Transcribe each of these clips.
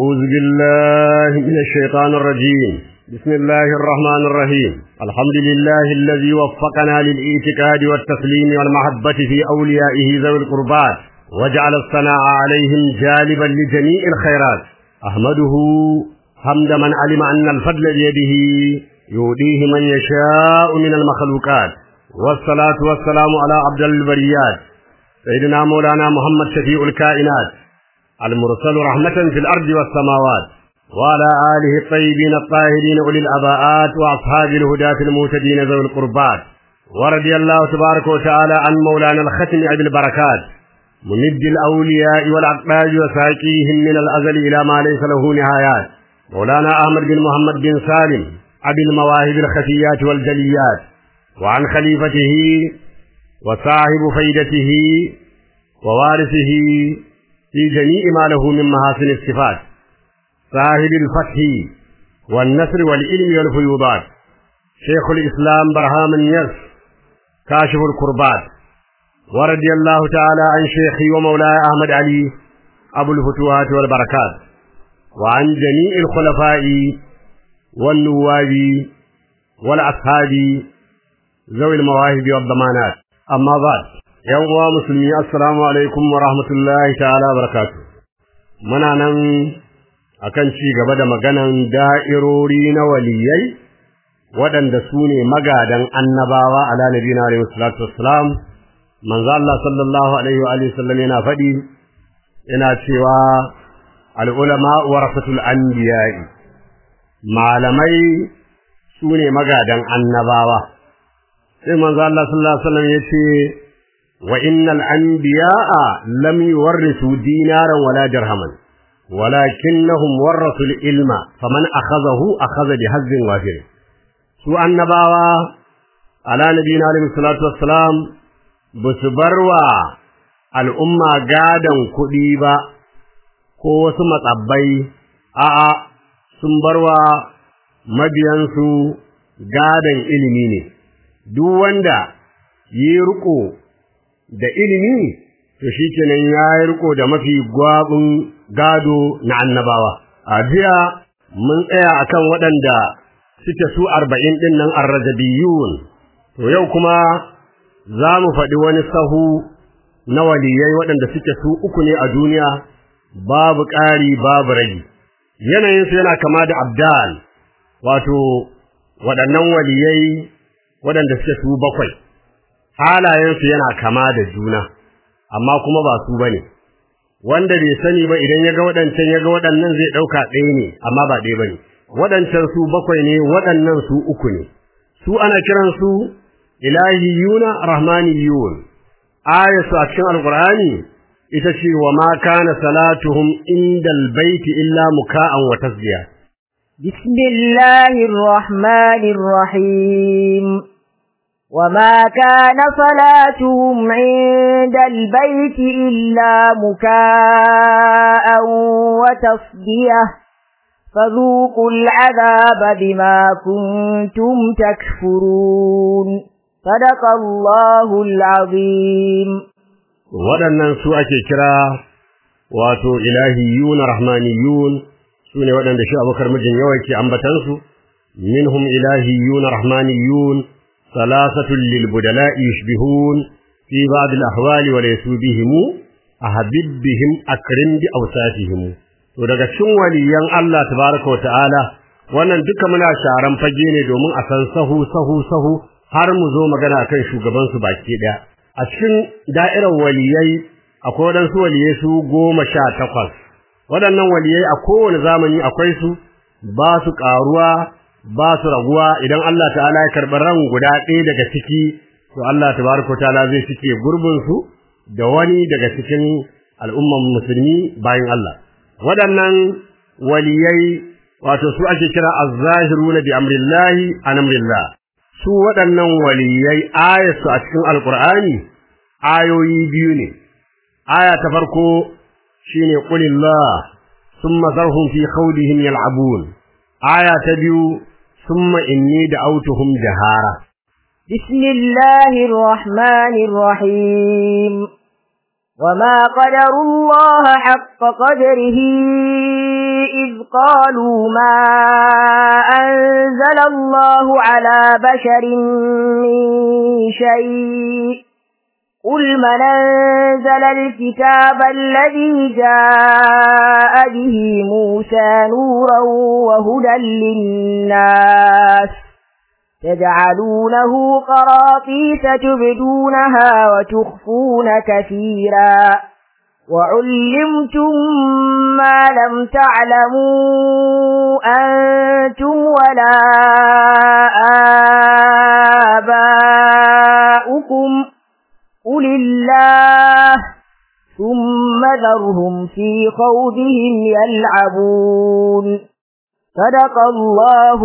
أعوذ بالله من الشيطان الرجيم بسم الله الرحمن الرحيم الحمد لله الذي وفقنا للإيتكاد والتسليم والمحبة في أوليائه ذوي القربات وجعل الثناء عليهم جالبا لجميع الخيرات أحمده حمد من علم أن الفضل بيده يؤديه من يشاء من المخلوقات والصلاة والسلام على عبد البريات سيدنا مولانا محمد شفيع الكائنات المرسل رحمة في الأرض والسماوات وعلى آله الطيبين الطاهرين أولي الأباءات وأصحاب الهداة المهتدين ذوي القربات ورضي الله تبارك وتعالى عن مولانا الختم أبي البركات ممد الأولياء والأقباج وساقيهم من الأزل إلى ما ليس له نهايات مولانا أحمد بن محمد بن سالم أبي المواهب الخفيات والجليات وعن خليفته وصاحب فيدته ووارثه في جميع ما له من محاسن الصفات صاحب الفتح والنصر والعلم والفيوضات شيخ الإسلام برهام النصر كاشف الكربات ورضي الله تعالى عن شيخي ومولاي أحمد علي أبو الفتوحات والبركات وعن جميع الخلفاء والنواب والأصحاب ذوي المواهب والضمانات أما بعد يوم مسلمي السلام عليكم ورحمة الله تعالى وبركاته muna nan akan ci gaba da maganan da'irori na waliyai waɗanda su ne magadan annabawa ala nabiyina alaihi salatu wassalam manzo Allah sallallahu alaihi wa alihi sallam yana faɗi yana cewa al ulama warasatul anbiya'i malamai su ne magadan annabawa sai manzo Allah sallallahu alaihi wasallam yace wa innal anbiya'a lam yuwarrisu dinaran wala dirhaman walakinnahum warasu al-ilma faman akhadhahu akhadha bihazzin wafir su annabawa ala nabiyina alaihi salatu wassalam basu barwa al'umma gadan kuɗi ba ko wasu matsabbai a'a sun barwa mabiyansu gadan ilimi ne duk wanda yi riko da ilimi to shikenan ya yi riko da mafi gwabin gado na annabawa a jiya mun tsaya akan waɗanda suke su arba'in ɗin nan arrajabiyun to yau kuma za mu faɗi wani sahu na waliyai waɗanda suke su uku ne a duniya babu ƙari babu ragi yanayinsu yana kama da abdal wato waɗannan waliyai waɗanda suke su bakwai halayensu yana kama da juna amma kuma ba su bane wanda bai sani ba idan ya ga waɗancan ya ga waɗannan zai ɗauka ɗaya ne amma ba ɗaya bane waɗancan su bakwai ne waɗannan su uku ne su ana kiran su ilahiyuna rahmaniyun ayatu a cikin alqur'ani ita ce wa ma kana salatuhum indal baiti illa muka'an wa tasbiya بسم الله الرحمن الرحيم وما كان صلاتهم عند البيت إلا مكاء وتصديه فذوقوا العذاب بما كنتم تكفرون صدق الله العظيم waɗannan su ake kira wato ilahiyun rahmaniyun su ne waɗanda shi abokar mijin yawa ke ambatansu minhum ilahiyun rahmaniyun salasatun lil budala'i yushbihun fi ba'd al ahwali wa laysu bihim ahabib bihim akrim bi awsatihim to daga cikin waliyan Allah tabaraka wa ta'ala wannan duka muna sharan fage ne domin a san sahu sahu sahu har mu zo magana kan shugaban su baki daya a cikin da'irar waliyai akwai waɗansu waliyai su goma sha takwas waɗannan waliyai a kowane zamani akwai su ba su ƙaruwa ba su raguwa idan Allah ta'ala ya karɓi ran guda ɗaya daga ciki to Allah tabaraka ta'ala zai cike gurbin su da wani daga cikin al'umman musulmi bayan Allah waɗannan waliyai wato su ake kira az-zahiruna bi amrillahi an amrillah su waɗannan waliyai ayatu a cikin alqur'ani ayoyi biyu ne aya ta farko shine qulillah thumma zarhum fi khawdihim yal'abun aya ta biyu thumma inni da'awtuhum jahara بسم الله الرحمن الرحيم وما قدر الله حق قدره إذ قالوا ما أنزل الله على بشر من شيء قل من أنزل الكتاب الذي جاء به موسى نورا وهدى للناس تجعلونه قراطيس تبدونها وتخفون كثيرا وعلمتم ما لم تعلموا أنتم ولا آباؤكم قل الله ثم ذرهم في خوضهم يلعبون صدق الله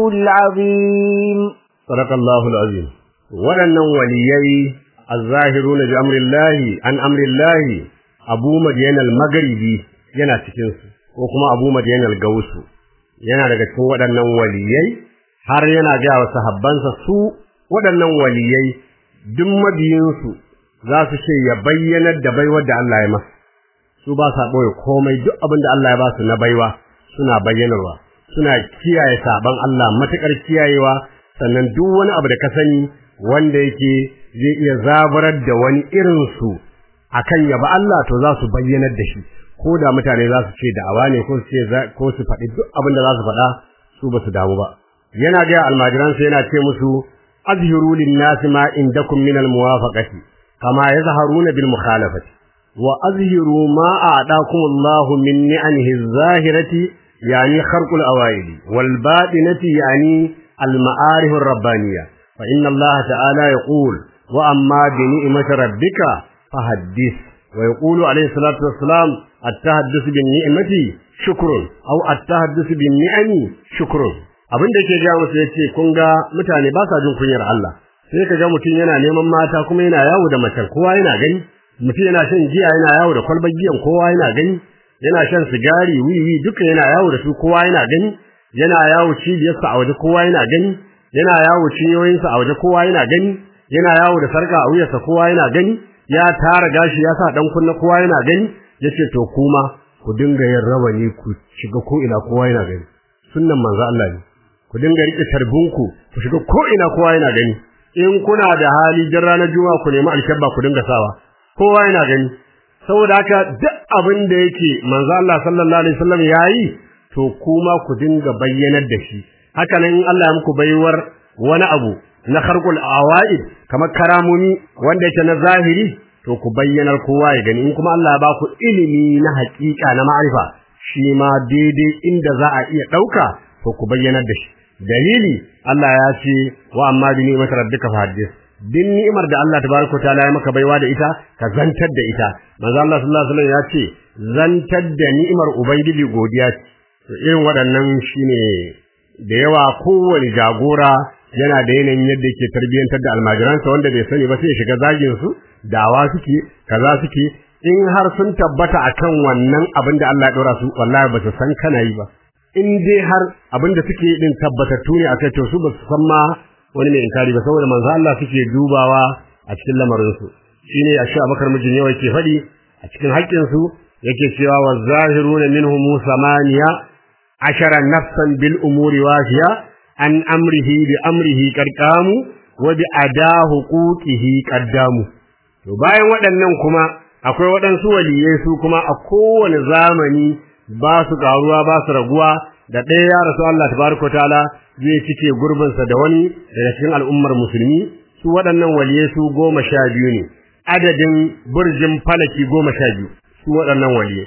العظيم صدق الله العظيم waɗannan waliyai az-zahiruna bi amrillahi an amrillahi Abu Madyan al-Maghribi yana cikin su ko kuma Abu Madyan al-Gausu yana daga cikin waɗannan waliyai har yana ga wa sahabbansa su waɗannan waliyai duk mabiyinsu za su ce ya bayyanar da baiwar da Allah ya masa su ba sa ɓoye komai duk abin da Allah ya ba su na baiwa suna bayyanarwa suna kiyaye saban Allah matuƙar kiyayewa sannan duk wani abu da ka sani wanda yake zai iya zabarar da wani irin su akan yaba Allah to za su bayyanar da shi ko da mutane za su ce da'awa ne ko su ce ko su faɗi duk abin da za su faɗa su ba su damu ba yana ga almajiransa yana ce musu azhiru lin-nasi ma indakum min al-muwafaqati kama yazharuna bil mukhalafati wa azhiru ma a'dakum Allah min ni'amihi az-zahirati yani kharqul awaid wal batinati yani al-ma'arif ar-rabbaniyah fa inna Allah ta'ala yaqul wa amma bi ni'mati rabbika fahaddith wa yaqulu alayhi salatu wassalam at-tahaddus bin ni'mati shukrun aw at-tahaddus bin ni'ami shukrun abinda yake ga musu yace kun ga mutane ba sa jin kunyar Allah sai ka ga mutum yana neman mata kuma yana yawo da macen kowa yana gani mutum yana shan giya yana yawo da kwalbar giyan kowa yana gani yana shan sigari wiwi duka yana yawo da su kowa yana gani yana yawo cibiyarsa a waje kowa yana gani yana yawo cinyoyinsa a waje kowa yana gani yana yawo da sarka a wuyarsa kowa yana gani ya tara gashi ya sa dan kunna kowa yana gani yace to kuma ku dinga yin rawani ku shiga ko ina kowa yana gani sunnan manzo Allah ne ku dinga rike tarbunku ku shiga ko ina kowa yana gani in kuna da hali jin ranar juma'a ku nemi alkabba ku dinga sawa kowa yana gani saboda haka duk abin da yake manzo Allah sallallahu alaihi wasallam yayi to kuma ku dinga bayyanar da shi haka nan Allah ya muku baiwar wani abu na kharqul awaid kamar karamomi wanda yake na zahiri to ku bayyanar kowa ya gani in kuma Allah ya ba ku ilimi na haƙiƙa na ma'arifa shi ma daidai inda za a iya ɗauka to ku bayyanar da shi dalili Allah ya ce wa amma bi ni'mat rabbika fahaddith din ni'imar da Allah tabaraka taala ya maka baiwa da ita ka zantar da ita manzo Allah sallallahu alaihi wasallam ya ce zantar da ni'imar ubangiji godiya ce to irin waɗannan shine da yawa kowane jagora yana da yanayin yadda yake tarbiyyantar da almajiransa wanda bai sani ba sai ya shiga zagin su dawa suke kaza suke in har sun tabbata akan wannan abin da Allah ya dora su wallahi ba su san kana yi ba in dai har abin da suke din tabbatattu ne akai to su ba su san ma wani mai inkari ba saboda manzo Allah suke dubawa a cikin lamarin su shine a Abubakar mijin yawa yake faɗi a cikin haƙƙin su yake cewa wa zahiruna minhum samaniya ashara nafsan bil umuri wafiya an amrihi bi amrihi qarqamu wa bi ada huquqihi qaddamu to bayan waɗannan kuma akwai waɗansu waliyai su kuma a kowane zamani ba su karuwa ba su raguwa da ɗaya ya rasu Allah tabaraka taala zai cike gurbinsa da wani daga cikin al'ummar musulmi su waɗannan waliyai su goma sha biyu ne adadin burjin falaki goma sha biyu su waɗannan waliyai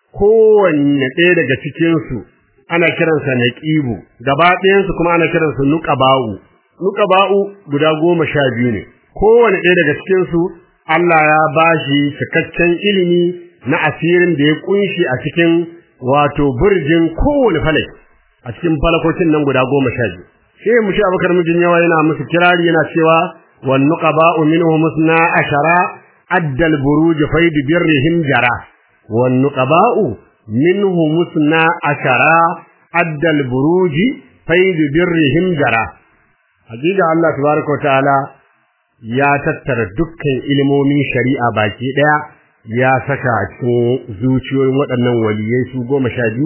kowanne ɗaya daga cikinsu ana kiransa naqibu gaba ɗayansu kuma ana kiransu nuqaba'u nuqaba'u guda goma sha biyu ne kowanne ɗaya daga cikinsu Allah ya bashi cikakken ilimi na asirin da ya kunshi a cikin wato burjin kowane falak a cikin falakokin nan guda goma sha biyu sai mu sha bakar mijin yawa yana musu kirari yana cewa wan nuqaba'u minhum musna ashara addal buruj faid birrihim jara wan nuqaba'u minhum musna ashara addal buruj faid birrihim jara hakika Allah tabaraka wa ta'ala ya tattara dukkan ilimomin shari'a baki daya ya saka a cikin zuciyoyin waɗannan waliyai su goma sha biyu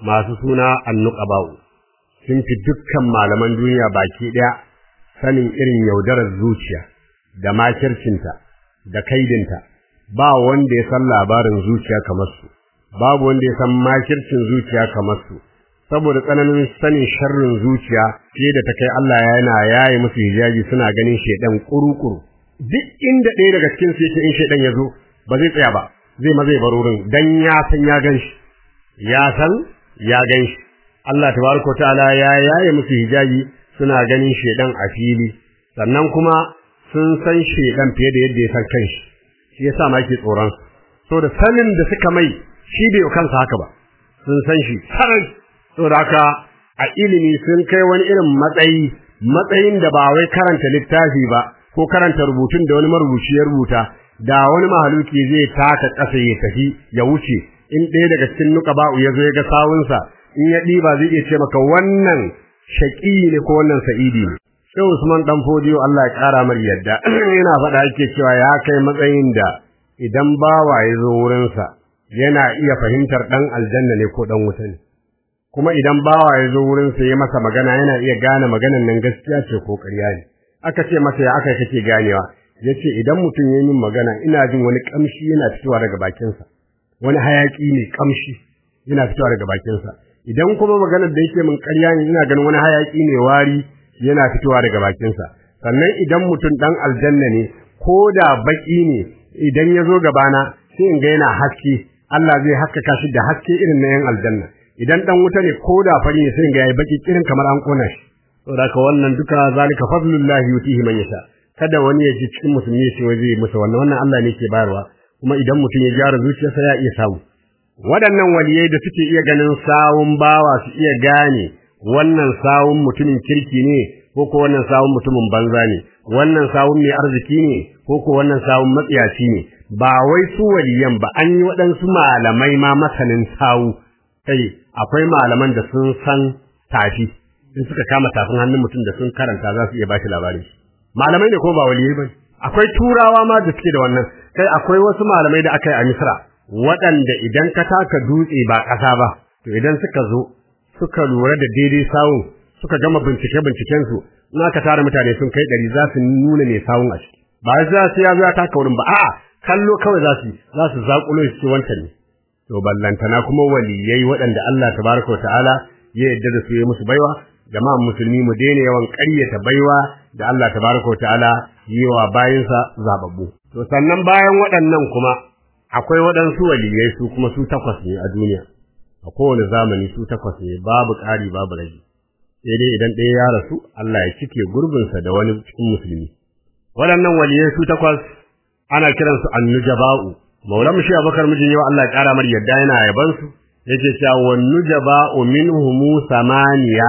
masu suna annuqaba'u sun fi dukkan malaman duniya baki daya sanin irin yaudarar zuciya da makircinta da kaidinta ba wanda ya san labarin zuciya kamar su babu wanda ya san makircin zuciya kamar su saboda tsananin sanin sharrin zuciya fiye da ta kai Allah yana yaye musu hijabi suna ganin shedan kurukuru duk inda ɗaya daga cikin su yake in shedan ya zo ba zai tsaya ba zai ma zai bar wurin dan ya san ya gan shi ya san ya gan shi Allah tabaraka ta'ala ya yaye musu hijabi suna ganin shedan a fili sannan kuma sun san shedan fiye da yadda ya san kanshi shi yasa ma yake tsoron so da sanin da suka mai shi bai kansa haka ba sun san shi sarai so da haka a ilimi sun kai wani irin matsayi matsayin da ba wai karanta littafi ba ko karanta rubutun da wani marubuci ya rubuta da wani mahaluki zai taka ƙasa ya tafi ya wuce in ɗaya daga cikin nuqaba'u ya zo ya ga sawunsa in ya ɗiba zai iya ce maka wannan shaƙi ne ko wannan sa'idi ne sai Usman dan Fodiyo Allah ya ƙara mar yadda yana faɗa yake cewa ya kai matsayin da idan bawa ya zo wurinsa yana iya fahimtar ɗan aljanna ne ko ɗan wuta ne kuma idan bawa ya zo wurinsa ya masa magana yana iya gane maganan nan gaskiya ce ko ƙarya ne aka ce masa ya aka kake ganewa yace idan mutum ya yi magana ina jin wani kamshi yana fitowa daga bakinsa wani hayaki ne kamshi yana fitowa daga bakinsa idan kuma maganar da yake min ƙarya ne ina ganin wani hayaki ne wari yana fitowa daga bakinsa sannan idan mutum dan aljanna ne ko da baki ne idan ya zo gabana sai in ga yana haske Allah zai haskaka shi da haske irin na yan aljanna idan dan wuta ne ko da fari ne sai in ga yayi baki irin kamar an kona shi saboda ka wannan duka zalika fadlullahi yutihi man yasha kada wani ya ji cikin musulmi ya ce wai zai musu wannan wannan Allah ne ke bayarwa kuma idan mutum ya gyara zuciyarsa ya iya samu waɗannan waliyai da suke iya ganin sawun bawa su iya gane wannan sawun mutumin kirki ne ko ko wannan sawun mutumin banza ne wannan sawun mai arziki ne ko ko wannan sawun matsiyaci ne ba wai su waliyan ba an yi waɗansu malamai ma masanin sawu kai akwai malaman da sun san tafi in suka kama tafin hannun mutum da sun karanta za su iya ba shi labarin malamai ne ko ba waliyai ba akwai turawa ma da suke da wannan kai akwai wasu malamai da aka yi a misra waɗanda idan ka taka dutse ba ƙasa ba to idan suka zo suka lura da daidai sawun suka gama bincike binciken su in aka tara mutane sun kai ɗari za su nuna mai sawun a ciki ba za su ya zo ya taka wurin ba a'a kallo kawai za su za su zaƙulo su ce wancan ne to ballantana kuma waliyai waɗanda Allah tabaraka wa ta'ala ya yarda da su ya musu baiwa jama'an musulmi mu daina yawan ƙaryata baiwa da Allah tabaraka wa ta'ala yi wa bayinsa zababbu to sannan bayan waɗannan kuma akwai waɗansu waliyai su kuma su takwas ne a duniya a kowane zamani su takwas ne babu ƙari babu rage sai dai idan ɗaya ya rasu Allah ya cike gurbinsa da wani cikin musulmi waɗannan waliyai su takwas ana kiransu annujaba'u maulamu shi abakar mijin yau Allah ya ƙara mar yadda yana yaban su yake cewa wan nujaba'u minhum samaniya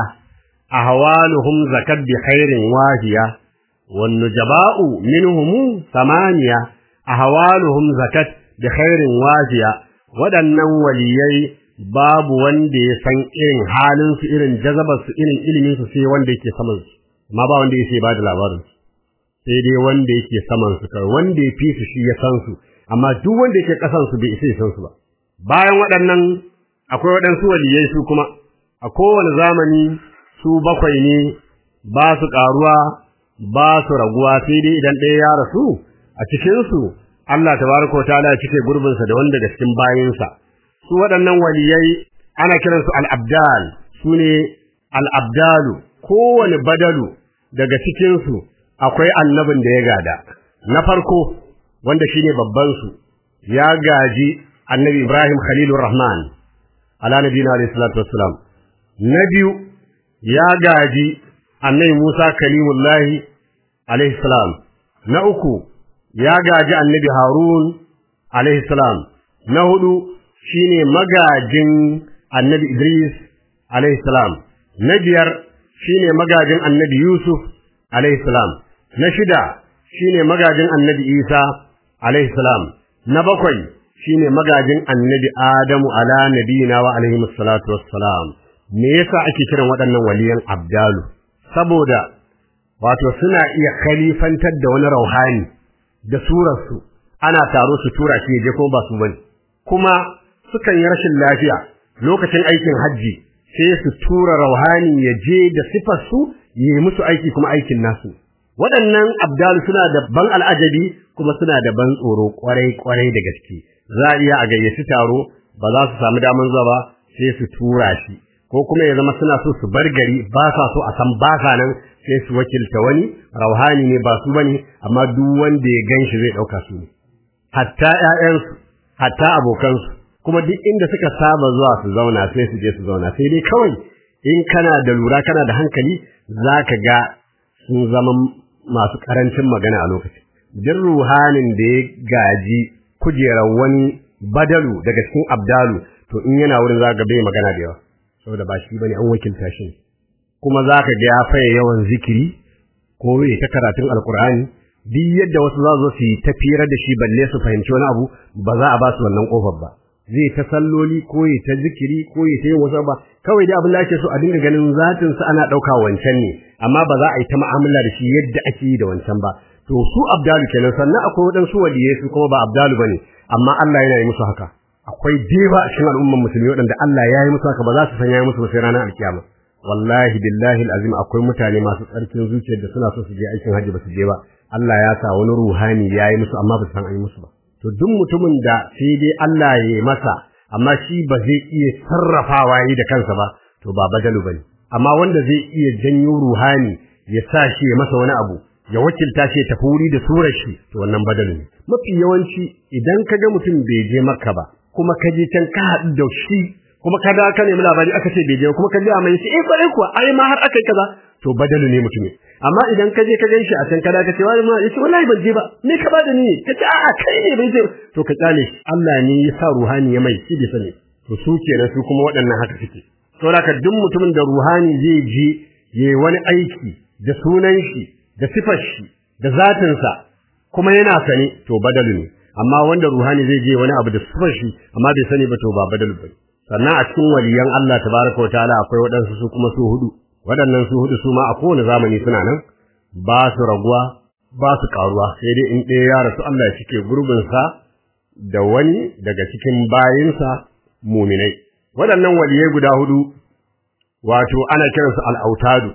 ahwaluhum zakat bi khairin wahiya wan nujaba'u minhum samaniya ahwaluhum zakat bi khairin wahiya waɗannan waliyai babu wanda ya san irin halin su irin jazabar su irin ilimin su sai wanda yake saman su amma ba wanda yake ba da labarin su sai dai wanda yake saman su kai wanda ya fi su shi ya san su amma duk wanda yake kasan su bai isa ya san su ba bayan waɗannan akwai waɗansu waliyai su kuma a kowane zamani su bakwai ne ba su ƙaruwa ba su raguwa sai dai idan ɗaya ya rasu a cikin su Allah tabaraka wa ta'ala ya cike gurbinsa da wanda daga cikin bayinsa su waɗannan waliyai ana kiransu al-abdal su ne al-abdalu kowane badalu daga cikinsu akwai annabin da ya gada na farko wanda shine babban su ya gaji annabi Ibrahim Khalilur Rahman ala nabiyina alayhi salatu wassalam na biyu ya gaji annabi Musa kalimullahi alayhi salam na uku ya gaji annabi Harun alayhi salam na hudu shine magajin annabi Idris alayhi salam na biyar shine magajin annabi Yusuf alayhi salam na shida shine magajin annabi Isa alayhi salam na bakwai shine magajin annabi Adamu ala nabiyina wa alaihi salatu wassalam me yasa ake kiran waɗannan waliyan abdalu saboda wato suna iya khalifantar da wani rauhani da surarsu ana taro su tura shi je ko ba su bane kuma sukan yi rashin lafiya lokacin aikin hajji sai su tura rauhani ya je da sifar su yi musu aiki kuma aikin nasu waɗannan abdalu suna da ban al'ajabi kuma suna da ban tsoro kwarai kwarai da gaske za a iya a gayyaci taro ba za su samu daman zuwa ba sai su tura shi ko kuma ya zama suna so su bar gari ba sa so a san ba sa nan sai su wakilta wani rauhani ne ba su bane amma duk wanda ya ganshi zai dauka su ne hatta ƴaƴansu hatta abokansu kuma duk inda suka saba zuwa su zauna sai su je su zauna sai dai kawai in kana da lura kana da hankali zaka ga sun zama masu karancin magana a lokacin duk ruhanin da ya gaji kujerar wani badalu daga cikin abdalu to in yana wurin zaka ga bai magana da yawa saboda ba shi bane an wakilta shi kuma zaka ga ya faye yawan zikiri ko ya ta karatun alkur'ani duk yadda wasu za su yi tafiyar da shi balle su fahimci wani abu ba za a ba su wannan kofar ba zai ta salloli ko ya ta zikiri ko ya ta yin wasu ba kawai dai abin da ake so a dinga ganin zatin sa ana dauka wancan ne amma ba za a yi ta mu'amala da shi yadda ake yi da wancan ba to su abdalu kenan sannan akwai waɗansu waliyai su kuma ba abdalu bane amma Allah yana yi musu haka akwai diba a cikin al'umman musulmi waɗanda Allah ya yi musu haka ba za su san ya yi musu ba sai ranar alkiyama wallahi billahi alazim akwai mutane masu tsarkin zuciyar da suna so su je aikin hajji ba su je ba Allah ya sa wani ruhani ya yi musu amma ba su san an yi musu ba to duk mutumin da sai dai Allah ya yi masa amma shi ba zai iya sarrafawa yi da kansa ba to ba badalu bane amma wanda zai iya janyo ruhani ya sa shi ya masa wani abu ya wakilta shi ya tafi wuri da surar shi to wannan badalu ne mafi yawanci idan ka ga mutum bai je makka ba kuma ka je can ka haɗu da shi kuma ka da ka nemi labari aka ce bai je kuma ka ji a mai eh kwarai kuwa ai ma har aka yi kaza to badalu ne mutum amma idan ka je ka gan shi a can kada ka ce wani ma yace wallahi ban je ba me ka bada ni ka ce a'a kai ne bai je to ka tsale shi Allah ne ya sa ruhani ya mai shi bai sani to su kenan su kuma waɗannan haka suke saboda ka duk mutumin da ruhani zai je yayi wani aiki da sunan shi da sifar shi da zatinsa kuma yana sane to badalu ne amma wanda ruhani zai je wani abu da sifar shi amma bai sani ba to ba badalu ba sannan a cikin waliyan Allah tabaraka wa ta'ala akwai waɗansu su kuma su hudu waɗannan su hudu su ma a kowane zamani suna nan ba su raguwa ba su karuwa sai dai in ɗaya ya rasu Allah ya cike gurbinsa da wani daga cikin bayinsa muminai waɗannan waliyai guda hudu wato ana kiransu al'autadu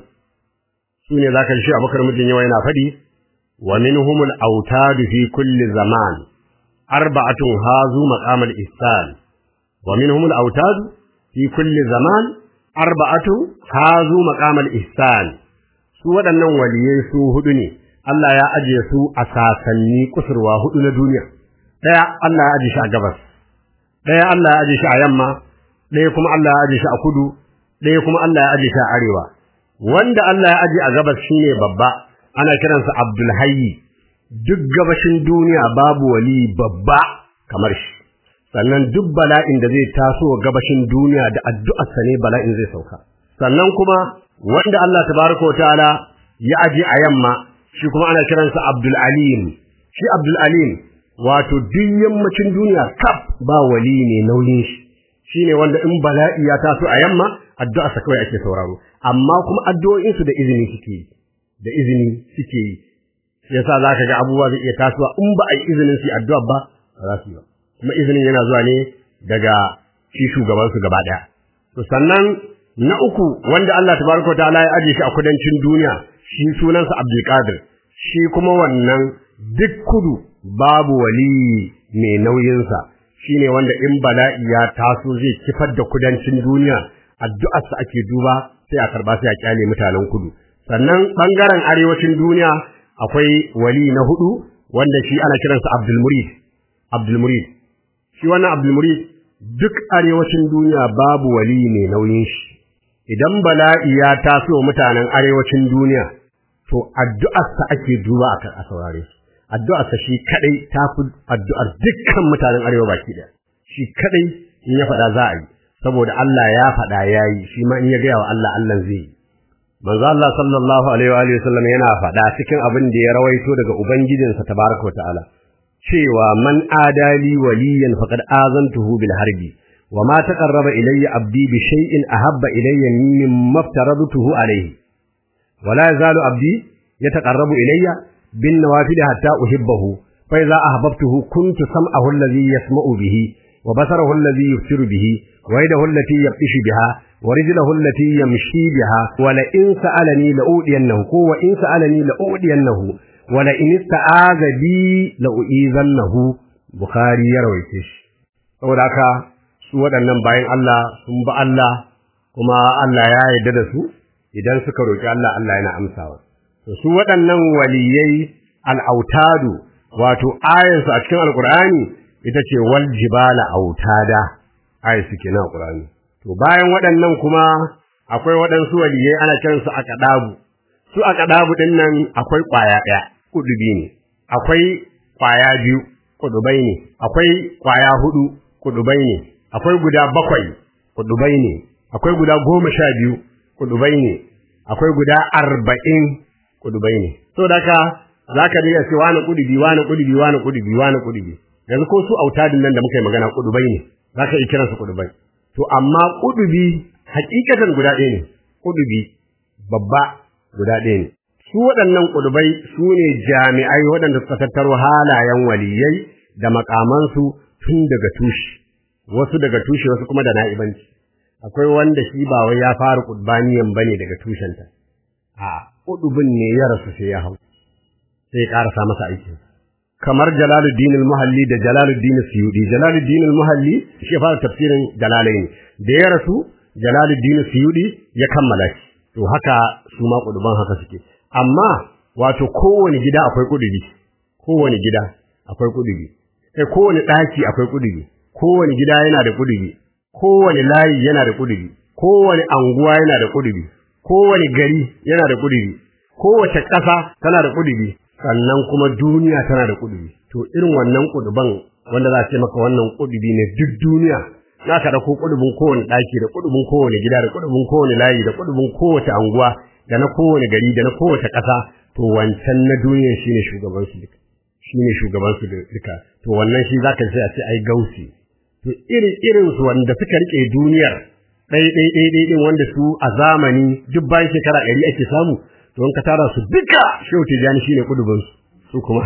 su ne za ka shi abokar mijin yawa yana faɗi wa minhumul autadu fi kulli zaman arba'atun hazu maqamal ihsan wa minhumul autadu fi kulli zaman arba'atu hazu maqamal ihsan su waɗannan waliyai su hudu ne Allah ya ajiye su a sasanni kusurwa hudu na duniya daya Allah ya ajiye shi a gabas daya Allah ya ajiye shi a yamma daya kuma Allah ya ajiye shi a kudu daya kuma Allah ya ajiye shi a arewa wanda Allah ya ajiye a gabas shine babba ana kiransa Abdul Hayy duk gabashin duniya babu wali babba kamar shi sannan duk bala'in da zai taso gabashin duniya da addu'arsa ne bala'in zai sauka sannan kuma wanda Allah tabaraka wa ta'ala ya aje a yamma shi kuma ana kiransa Abdul Alim shi Abdul Alim wato duk yammacin duniya kaf ba wali ne nauyin shi shine wanda in bala'i ya taso a yamma addu'arsa kawai ake sauraro amma kuma addu'o'in su da izini suke yi da izini suke yi yasa zaka ga abubuwa zai iya tasowa in ba a yi izinin su addu'a ba ba za su yi ba kuma izinin yana zuwa ne daga shi shugabansu gaba ɗaya. To sannan na uku wanda Allah tabaraka ta'ala ya aje shi a kudancin duniya shi sunansa Abdul Qadir shi kuma wannan duk kudu babu wali mai nauyinsa shine wanda in bala'i ya taso zai kifar da kudancin duniya addu'arsa ake duba sai a karba sai a kyale mutanen kudu sannan bangaren arewacin duniya akwai wali na hudu wanda shi ana kiransa Abdul Murid Abdul Murid shi wannan Abdulmurid duk arewacin duniya babu wali mai nauyin shi idan bala'i ya taso mutanen arewacin duniya to addu'arsa ake duba a saurare su addu'arsa shi kadai ta fi addu'ar dukkan mutanen arewa baki ɗaya shi kadai in ya faɗa za a yi saboda Allah ya faɗa ya yi shi ma in ya gaya wa Allah Allah zai yi manzo Allah sallallahu alaihi wa alihi wasallam yana faɗa cikin abin da ya rawaito daga ubangijinsa tabaraka wa ta'ala cewa man adali waliyan faqad azantuhu bil harbi wa ma taqarraba ilayya abdi bi shay'in ahabba ilayya mimma aftaradtuhu alayhi wa la yazalu abdi yataqarrabu ilayya bin nawafil hatta uhibbahu fa idza ahbabtuhu kuntu sam'ahu alladhi yasma'u bihi wa basarahu alladhi yubsiru bihi wa yadahu allati yabtishu biha wa rijluhu allati yamshi biha wa la in sa'alani la udiyannahu ko wa in sa'alani la udiyannahu wa la in ista'aza bi la uizannahu bukhari ya rawaice shi saboda haka su waɗannan bayan Allah sun ba Allah kuma Allah ya yarda da su idan suka roki Allah Allah yana amsawa to su waɗannan waliyai al'autadu wato ayansu a cikin alkur'ani ita ce wal jibala autada ayi suke na alkur'ani to bayan waɗannan kuma akwai waɗansu waliyai ana kiransu a kadabu su a kadabu din nan akwai kwaya ɗaya kudubi ne akwai kwaya biyu kudubai ne akwai kwaya hudu kudubai ne akwai guda bakwai kudubai ne akwai guda goma sha biyu kudubai ne akwai guda arba'in kudubai ne so da ka zaka dinga ce wani kudubi wani kudubi wani kudubi wani kudubi yanzu ko su autadin nan da muka yi magana kudubai ne zaka yi kiransu kudubai to amma kudubi hakikatan guda ɗaya ne kudubi babba guda ɗaya ne su waɗannan kudubai su ne jami'ai waɗanda suka tattaro halayen waliyai da makamansu tun daga tushe wasu daga tushe wasu kuma da na'ibanci akwai wanda shi ba wai ya fara kudbaniyan bane daga tushenta a kudubin ne ya rasu sai ya hau sai ya karasa masa aikin kamar Jalaluddin al-Muhalli da Jalaluddin Suyudi Jalaluddin al-Muhalli shi ya fara tafsirin Jalalain da ya rasu Jalaluddin Suyudi ya kammala shi to haka su ma kuduban haka suke amma wato kowane gida akwai kudubi kowane gida akwai kudubi sai kowane daki akwai kudubi kowane gida yana da kudubi kowane layi yana da kudubi kowane anguwa yana da kudubi kowane gari yana da kudubi kowace ƙasa tana da kudubi sannan kuma duniya tana da kudubi to irin wannan kuduban wanda za a ce maka wannan kudubi ne duk duniya za ka dauko kudubin kowane ɗaki da kudubin kowane gida da kudubin kowane layi da kudubin kowace anguwa da na kowane gari da na kowace ƙasa to wancan na duniya shine shugaban su duka shine shugaban su duka to wannan shi zaka sai a ce ai gausi to irin irin su wanda suka rike duniyar ɗai ɗai ɗai ɗai ɗin wanda su a zamani duk bayan shekara ɗari ake samu to in ka tara su duka shehu tijani shine kudubin su su kuma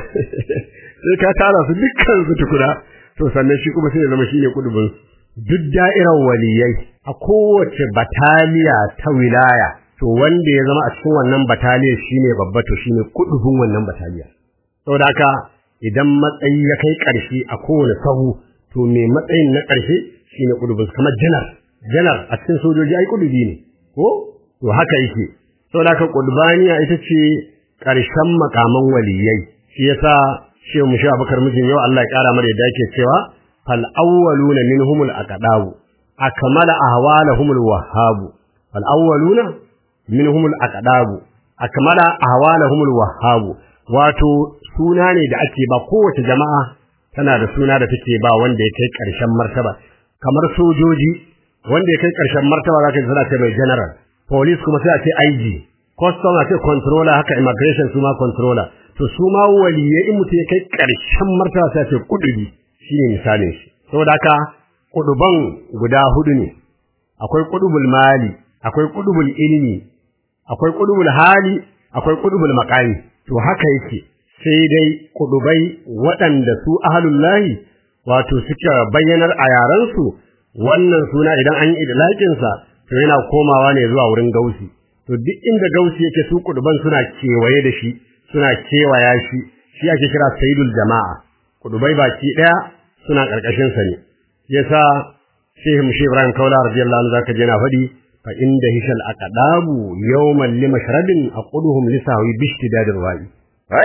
sai ka tara su dukkan su tukuna to sannan shi kuma sai ya zama shine kudubin su duk da'irar waliyai a kowace bataliya ta wilaya to wanda ya zama a cikin wannan bataliya shine babba to shine kudubin wannan bataliya saboda haka idan matsayi ya kai ƙarshe a kowane sahu to me matsayin na ƙarshe shine kudubin kamar janar janar a cikin sojoji ai kudubi ne ko to haka yake saboda haka kudbaniya ita ce ƙarshen makaman waliyai shi yasa shehu mushi abakar mijin yau Allah ya ƙara mara yadda yake cewa fal awwaluna minhumul aqdabu akmala ahwalahumul wahhabu fal awwaluna minhumul aqdabu akmala ahwalahumul wahhabu wato suna ne da ake ba kowace jama'a tana da suna da take ba wanda ya kai ƙarshen martaba kamar sojoji wanda ya kai ƙarshen martaba zaka ji suna ce mai general police kuma sai a ce IG custom a ce controller haka immigration su ma controller to su ma waliye in mutum ya kai ƙarshen martaba sai a ce kudubi shine misalin shi saboda haka kuduban guda hudu ne akwai kudubul mali akwai kudubul ilmi akwai kudubul hali akwai kudubul maqami to haka yake sai dai kudubai waɗanda su ahlullahi wato suka bayyanar a yarensu wannan suna idan an yi idlaƙinsa to yana komawa ne zuwa wurin gausi to duk inda gausi yake su kuduban suna kewaye da shi suna kewaya shi shi ake kira sayyidul jama'a kudubai baki daya suna karkashin sa ne yasa Sheikh Mushi Ibrahim Kaula radiyallahu anhu zaka je na fadi fa inda hishal aqdabu yawman limashrabin aquduhum lisawi bishtidadir wa'i fa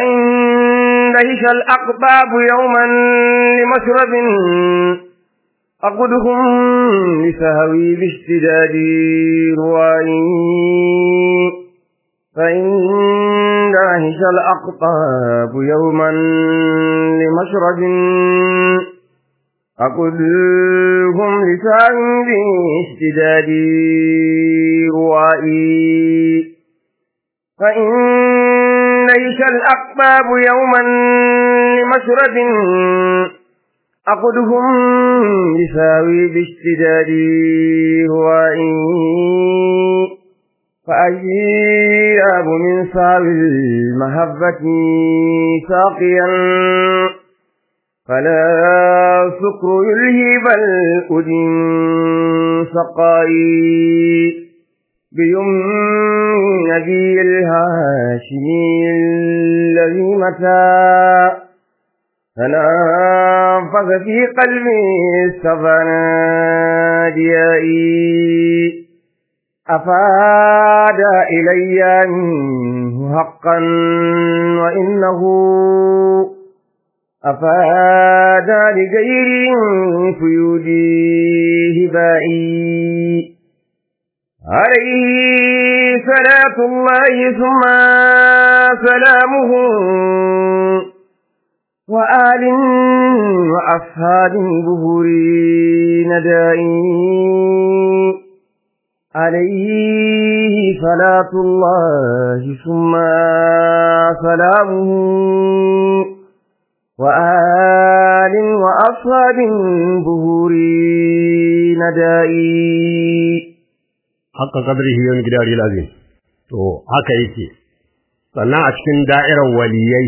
inda hishal aqdabu yawman limashrabin أقدهم لسهوي باشتداد روائي فإن داهش الأقطاب يوما لمشرب أقدهم لسهوي باشتداد روائي فإن داهش الأقطاب يوما لمشرب أقدهم يساوي باشتداد هوائي فأجيب من ساوي المهبة ساقيا فلا سكر يلهي بل أدن سقائي بيمن نبي الهاشمي الذي متى فنفذ في قلبي استفناديائي أفاد إلي منه حقا وإنه أفاد لغير فيودي هبائي عليه صلاة الله ثم سلامه وآل وأصحاب ظهوري ندائي عليه صلاة الله ثم سلامه وآل وأصحاب ظهوري ندائي haka kadrihi yawan gidari lazim to haka yake sannan a cikin da'irar waliyai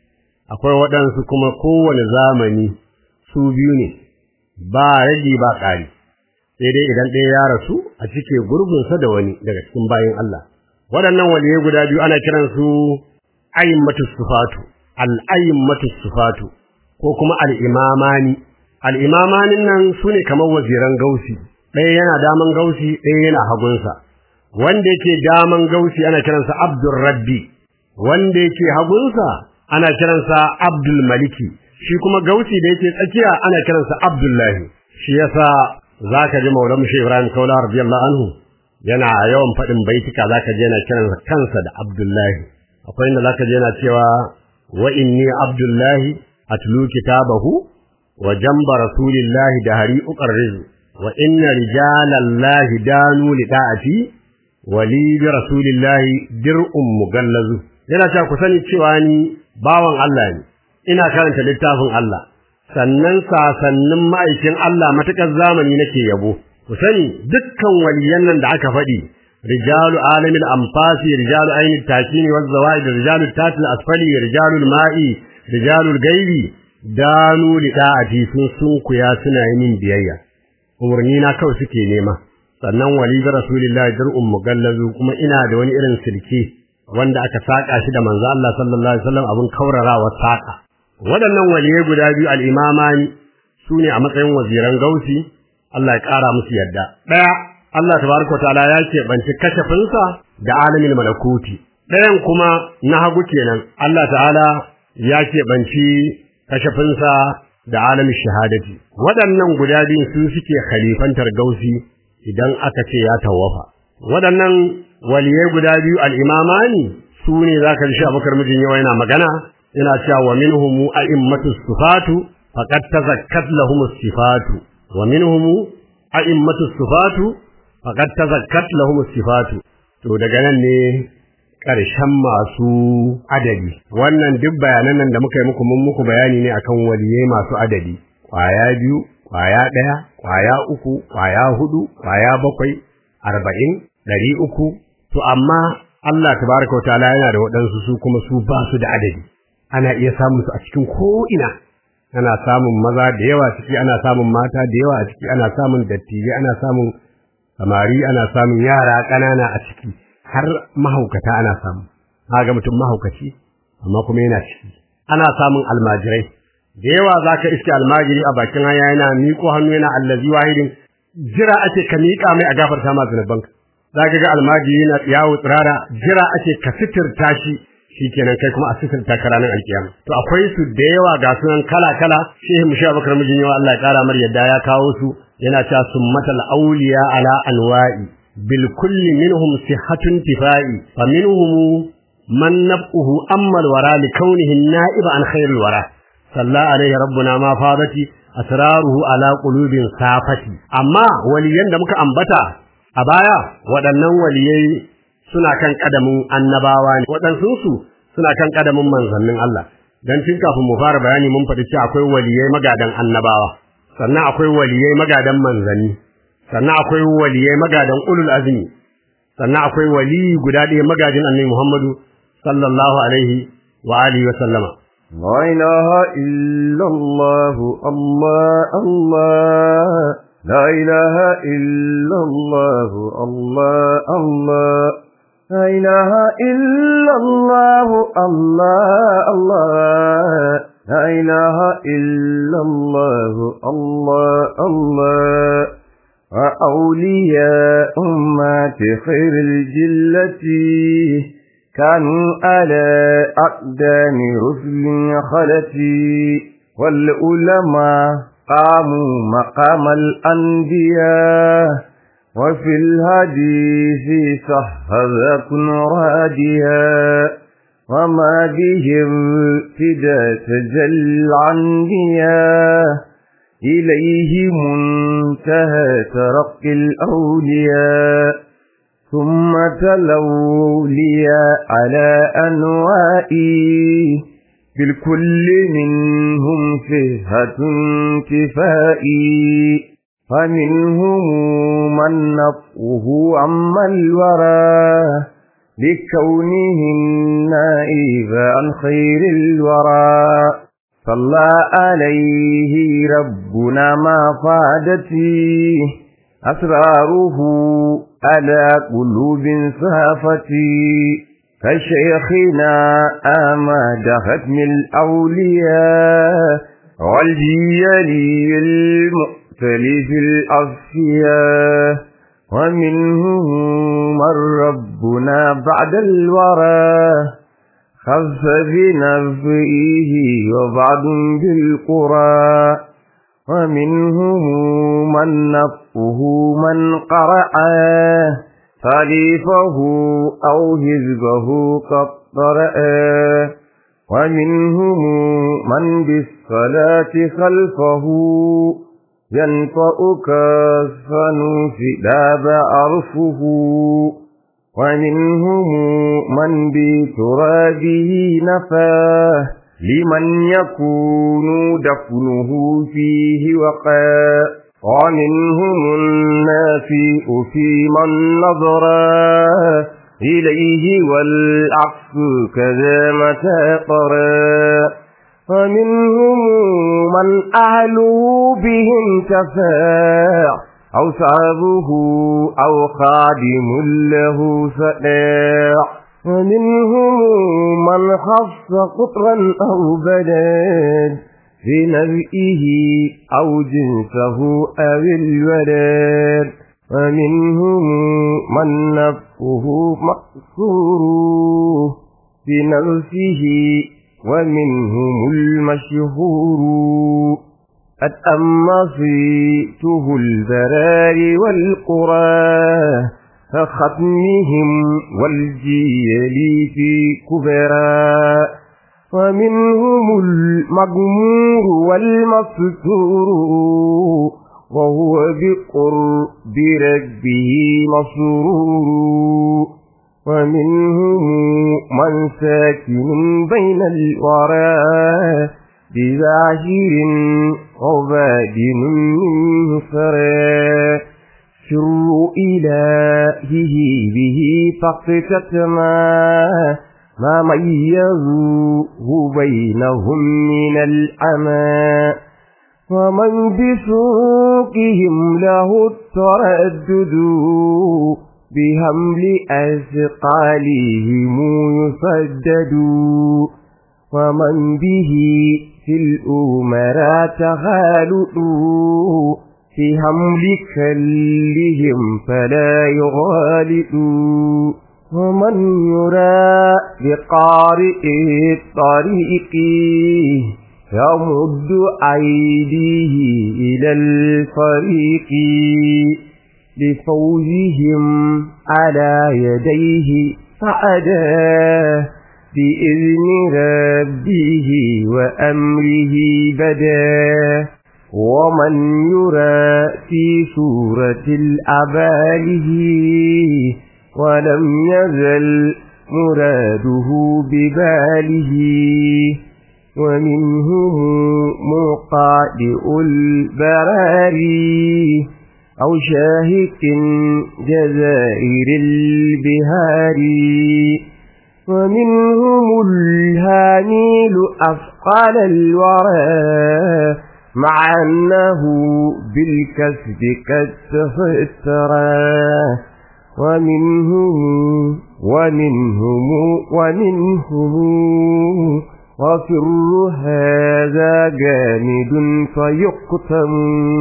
akwai waɗansu kuma kowane zamani su biyu ne ba rage ba ƙari sai dai idan ɗaya ya rasu a cike gurbinsa da wani daga cikin bayin Allah waɗannan waliyai guda biyu ana kiransu ayyummatu sufatu al-ayyummatu sufatu ko kuma al-imamani al-imamanin nan sune kamar waziran gausi ɗaya yana daman gausi ɗaya yana hagunsa wanda yake daman gausi ana kiransa abdur rabbi wanda yake hagunsa ana kiransa abdul maliki shi kuma gausi da yake tsakiya ana kiransa abdullahi shi yasa zaka ji maulamu shi ibrahim kaula radiyallahu anhu yana yawan faɗin baitika zaka ji yana kiransa kansa da abdullahi akwai inda zaka ji yana cewa wa inni abdullahi atlu kitabahu wa jamba rasulillahi da hari uqarrizu wa inna rijalallahi danu lida'ati wa li bi rasulillahi dir'un mugallazu yana cewa ku sani cewa ni bawan Allah ne ina karanta littafin Allah sannan sasannin ma'aikin Allah matakar zamani nake yabo ku sani dukkan waliyan nan da aka faɗi rijalu alamil anfasi rijalu ainit takini waz zawaid rijalu tatil asfali rijalu ma'i rijalu gaibi danu lida'ati sun sunkuya suna yi min biyayya umarni na kawai suke nema sannan wali ga rasulullahi dar'un mugallazu kuma ina da wani irin silke wanda aka saka shi da manzo Allah sallallahu alaihi wasallam abun kaurarawa saka waɗannan waliyai guda biyu al-imamani sune a matsayin waziran gausi Allah ya ƙara musu yadda daya Allah tabaraka ta'ala ya ce banci kashafinsa da alamin malakuti ɗayan kuma na hagu kenan Allah ta'ala ya ce banci kashafinsa da alamin shahadati waɗannan guda biyu su suke khalifantar gausi idan aka ce ya tawafa waɗannan waliyai guda biyu al-imamani su ne zaka ji Abubakar mijin yawa yana magana yana cewa wa minhum a'immatus sifatu faqad tazakkat lahumus sifatu wa minhum a'immatus sifatu faqad tazakkat lahumus sifatu to daga nan ne ƙarshen masu adadi wannan duk bayanan nan da muka yi muku mun muku bayani ne akan waliyai masu adadi kwaya biyu kwaya ɗaya kwaya uku kwaya hudu kwaya bakwai arba'in ɗari uku to amma Allah tabaraka wa ta'ala yana da waɗansu su kuma su ba su da adadi ana iya samun su a cikin ko'ina ana samun maza da yawa ciki ana samun mata da yawa a ciki ana samun dattijai ana samun samari ana samun yara ƙanana a ciki har mahaukata ana samu ga mutum mahaukaci amma kuma yana ciki ana samun almajirai da yawa zaka iske almajiri a bakin hanya yana miƙo hannu yana allazi wahidin jira ake ka miƙa mai a gafarta ma zunubanka zaka ga almajiri yana yawo tsirara jira ake ka sitirta shi shikenan kai kuma a sitirta ka ranar alkiyama to akwai su da yawa ga sunan kala kala shehu mushi abubakar mijin yawa Allah ya kara mar yadda ya kawo su yana cewa summatal awliya ala anwa'i bil kulli minhum sihhatun tifai fa minhum man nab'uhu amma al wara li kaunihi an-na'ib an khairil wara salla alaihi rabbuna ma fadati asraruhu ala qulubin safati amma waliyan da muka ambata a baya waɗannan waliyai suna kan kadamin annabawa ne waɗansu suna kan kadamin manzannin Allah dan tun kafin mu fara bayani mun faɗi cewa akwai waliyai magadan annabawa sannan akwai waliyai magadan manzanni sannan akwai waliyai magadan ulul azmi sannan akwai wali guda ɗaya magajin annabi Muhammadu sallallahu alaihi wa alihi wa sallama لا إله إلا الله الله الله لا إله إلا الله الله الله لا إله إلا الله الله الله لا إله إلا الله الله الله وأولياء أمات خير الجلة كانوا على أقدام رسل خلتي والعلماء قاموا مقام الأنبياء وفي الحديث صح كن راديا وما بهم فدا تجل الأنبياء إليه منتهى ترقي الأولياء ثم تلوا لي على أنوائي بالكل منهم فهة كفائي فمنهم من نفعه عما الورى لكونه النائب عن خير الورى صلى عليه ربنا ما فادتي أسراره على قلوب صافتي كشيخنا آماد ختم الأولياء والجيل المؤتلف الأصفياء ومنهم من ربنا بعد الورى خف بنفئه وبعض بالقرى ومنهم من نفه من قرأ خليفه أو حزبه قد قرأ ومنهم من بالصلاة خلفه ينطأ كالصنوف لا بعرفه ومنهم من بترابه نفاه لمن يكون دفنه فيه وقاء ومنهم النافئ في من نظر إليه والعكس كذا متى قرى ومنهم من أهله بهم تفاع أو صعبه أو خادم له سلاع ومنهم من خص قطرا أو بلد في نبئه أو جنسه أو الولد ومنهم من نفسه مقصور في نفسه ومنهم المشهور قد أمصيته البرار والقرى كختمهم والجيل في كبرى ومنهم المغمور والمستور وهو بقرب ربه مسرور ومنهم من ساكن بين الورى بباشر وبادن منه فرى سر إلهه به فاقتتما ما ميزوه بينهم من العمى ومن بسوقهم له التردد بهمل أثقالهم يسدد ومن به في الأمراء تغالطوا في حمل كلهم فلا يغالطوا ومن يرى بقارئ الطريق يمد أيديه إلى الفريق لفوزهم على يديه فأداه بإذن ربه وأمره بدا ومن يرى في سورة الأباله ولم يزل مراده بباله ومنهم مقادئ البراري أو شاهق جزائر البهاري ومنهم الهاميل أثقال الورى مع أنه بالكسب قد تفترى ومنهم ومنهم ومنهم وفر هذا جامد فيقتم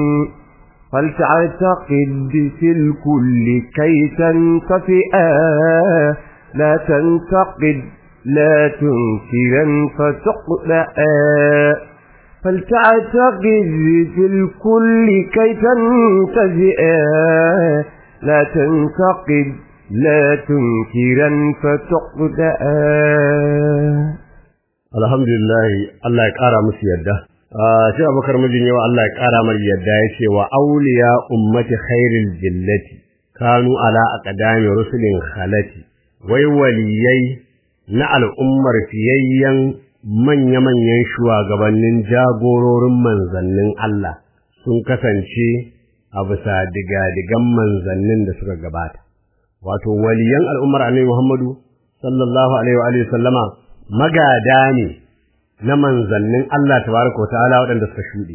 فلتعتقد في الكل كي تنتفئا لا تنتقد لا تنكرا فتقلأ فلتعتقد في الكل كي تنتفئا لا تنتقد لا تنكرا فتقلأ alhamdulillah Allah ya kara musu yadda shi abubakar mijin yawa Allah ya kara mar yadda ya ce wa auliya ummati khairil jillati kanu ala aqdami rusulin khalati wai waliyai na al'ummar fiyayyen manya-manyan shugabannin jagororin manzannin Allah sun kasance a bisa digadigan manzannin da suka gabata wato waliyan al'ummar annabi Muhammadu sallallahu alaihi wa sallama magada ne na manzannin Allah tabaraka ta'ala waɗanda suka shuɗe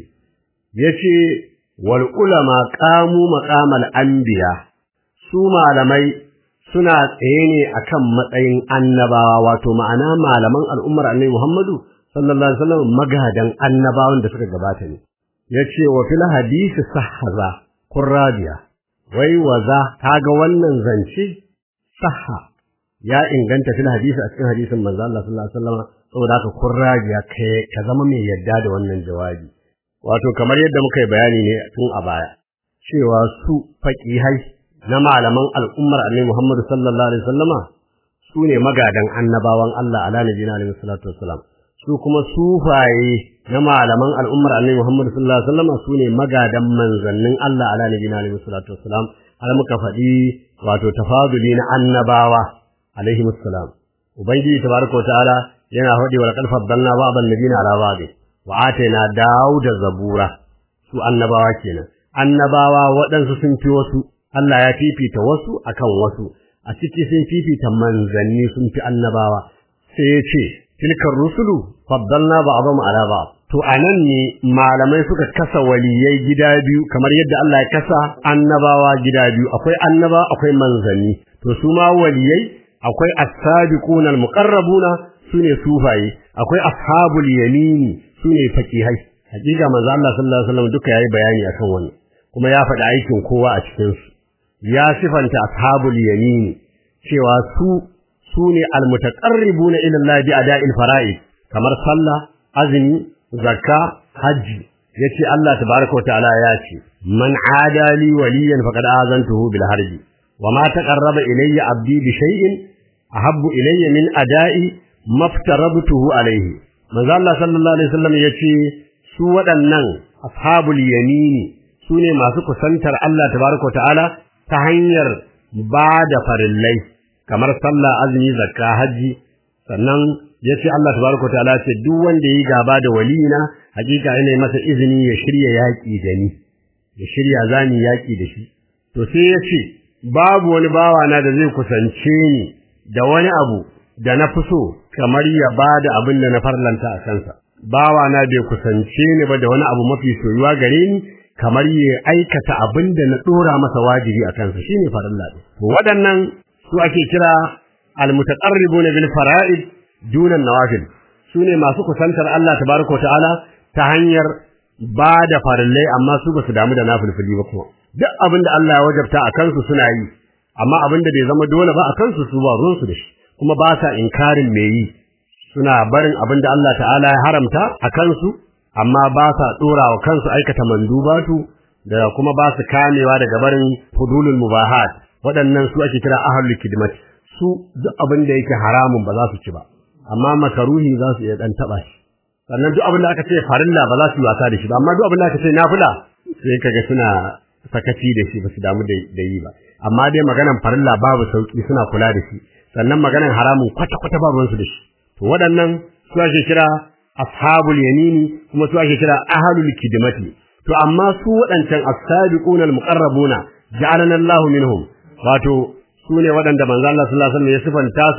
yace wal ulama qamu maqamal anbiya su malamai suna tsaye ne akan matsayin annabawa wato ma'ana malaman al'ummar annabi Muhammadu sallallahu alaihi wasallam magadan annabawan da suka gabata ne yace wa fil hadisi sahhaza qurradiya wai waza kaga wannan zance sahha ya inganta fil hadisi a cikin hadisin manzo Allah sallallahu alaihi wasallam saboda haka kurrajiya kai ka zama mai yadda da wannan jawabi wato kamar yadda muka yi bayani ne tun a baya cewa su faqihai na malaman al'ummar Annabi Muhammad sallallahu alaihi wasallama su ne magadan annabawan Allah ala nabiyina alaihi salatu wassalam su kuma sufaye na malaman al'ummar Annabi Muhammad sallallahu alaihi wasallama su ne magadan manzannin Allah ala nabiyina alaihi salatu wassalam har muka faɗi wato tafaduli na annabawa alaihi assalam ubangiji tabaraka ta'ala yana faɗi wa laqad faddalna ba'dan nabiyina ala ba'd wa atayna dauda zabura su annabawa kenan annabawa waɗansu sun fi wasu Allah ya fifita wasu akan wasu a ciki sun fifita manzanni sun fi annabawa sai ya ce tilkar rusulu faddalna ba'dhum ala ba'd to anan ne malamai suka kasa waliyai gida biyu kamar yadda Allah ya kasa annabawa gida biyu akwai annaba akwai manzanni to su ma waliyai akwai as-sabiquna al-muqarrabuna sune sufaye akwai ashabul yamini sune faqihai hakika manzo Allah sallallahu alaihi wasallam duka yayi bayani akan wannan kuma ya faɗi aikin kowa a cikin su ya sifanta ashabul yamini cewa su sune al-mutaqarribuna ila Allah bi ada'il fara'id kamar sallah azumi zakka haji yace Allah tabaaraka ta'ala ya ce man adali waliyan faqad azantuhu bil harbi وما تقرب إلي عبدي بشيء أحب إلي من أداء ما افترضته عليه manzo Allah sallallahu alaihi wasallam yace su waɗannan ashabul yamini sune masu kusantar Allah tabaraka ta'ala ta hanyar ba da farillai kamar sallah azumi zakka haji sannan yace Allah tabaraka ta'ala ce duk wanda yi gaba da waliyina hakika ina masa izini ya shirya yaki da ni ya shirya zani yaki da shi to sai yace babu wani bawa na da zai kusance ni da wani abu da na fi so kamar ya bada abin da na farlanta a kansa bawa na bai kusance ni ba da wani abu mafi soyuwa gare ni kamar ya aikata abin da na dora masa wajibi a kansa shine farilla din to waɗannan su ake kira almutaqarribuna bil fara'id dunan nawafil sune masu kusantar Allah tabaraka ta'ala ta hanyar ba da farillai amma su basu damu da nafilfili ba kuma duk abin da Allah ya wajabta a kansu suna yi amma abin da bai zama dole ba a kansu su ba ruwan su da shi kuma ba sa inkarin me yi suna barin abin da Allah ta'ala ya haramta a kansu amma ba sa dora wa kansu aikata mandubatu da kuma ba su kamewa daga barin fudulul mubahat waɗannan su ake kira ahlul kidmat su duk abin da yake haramun ba za su ci ba amma makaruhi za su iya dan taba shi sannan duk abin da aka ce farilla ba za su yi wasa da shi ba amma duk abin da aka ce nafila sai kaga suna sakaci da shi ba su damu da yi ba amma dai maganan farilla babu sauki suna kula da shi sannan maganan haramun kwata kwata babu wansu da shi to waɗannan su ake kira ashabul yamini kuma su ake kira ahlul kidmati to amma su waɗancan as-sabiquna al-muqarrabuna ja'alana Allahu minhum wato su ne waɗanda manzo Allah sallallahu alaihi wasallam ya sifanta su